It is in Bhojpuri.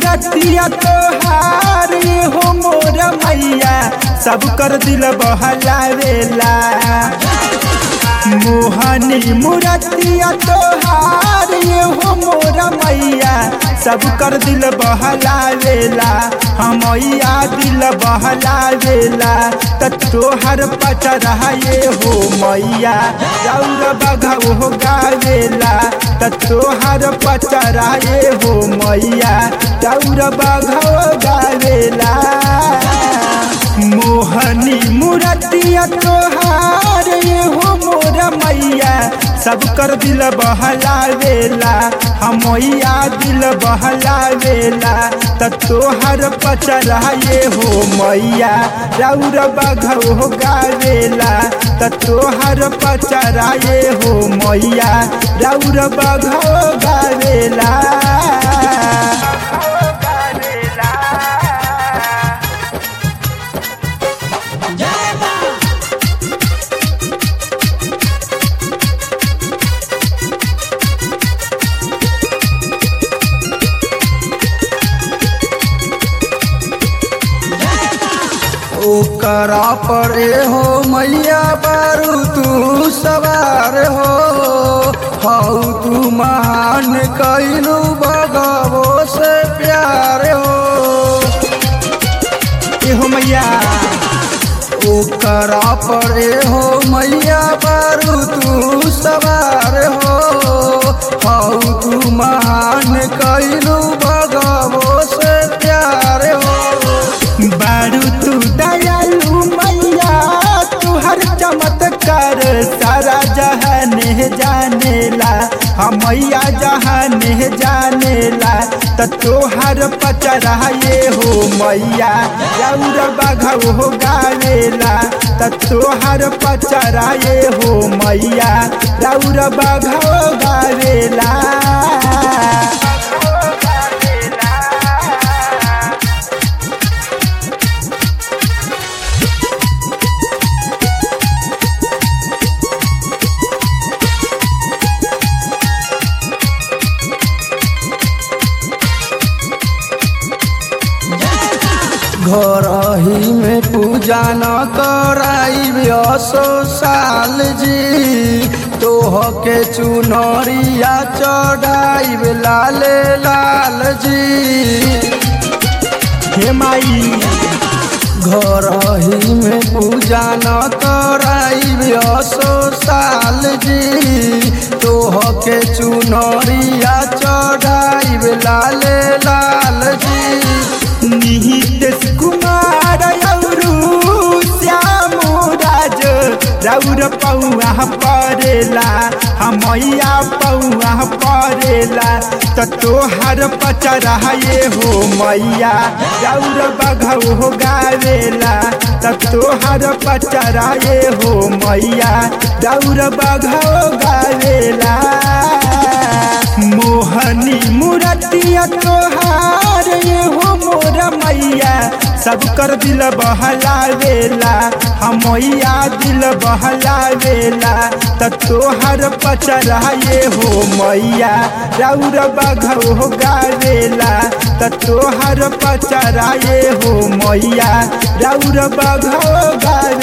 मुरतिया तोहार हो मोर मैया सब कर दिल बहलावेला मोहनी मुरतिया तोहार हो मोर मैया सब कर दिल बहलावेला हमैया दिल बहलावेला त तोहर पचरा ये हो मैया रौर बघौ हो गावेला त तोहर पचरा ये हो मैया रौर बघौ गावेला मोहनी मुरतिया तोहार ये हो मोर मैया सब कर दिल बहलावेला हमैया दिल बहलावेला त तोहर पचरा ये हो मैया रौर बघौ हो गावेला त तोहर पचरा ये हो मैया रौर बघौ गावेला ओकरा पर हो मैया बारू तू सवार हो हऊ तू महान कैलू बगवो से प्यार हो ए हो मैया ओकरा पर हो मैया बारू तू सवार हो हऊ तू महान कैलू बगवो से प्यार हो बारू तू दयालु मैया तू हर चमत्कार सारा जहान जानेला हमैया जहान जानेला त तोहर पचरा ये हो मैया रौर बघौ हो गावेला त तोहर पचरा ये हो मैया रौर बघौ गावेला घर ही में पूजा न कराई असो साल जी तोह के चुनरिया चढ़ाई लाल लाल जी हे माई घर ही में पूजा न कराई असो साल जी तोह के चुनरिया चढ़ाई लाल लाल जी निहित कुमार औरू श्याम राज रौर पौआ परेला हमैया पौआ परेला त तोहर पचरा ये हो मैया रौर बघौ हो गावेला त तोहर पचरा ये हो मैया रौर बघौ गावेला मोहनी मुरतिया तोहार ये हो मोर मैया सब कर दिल बहलावेला हमैया दिल बहलावेला त तोहर पचरा ये हो मैया रौर बघौ हो गावेला त तोहर पचरा ये हो मैया रौर बघौ गावेला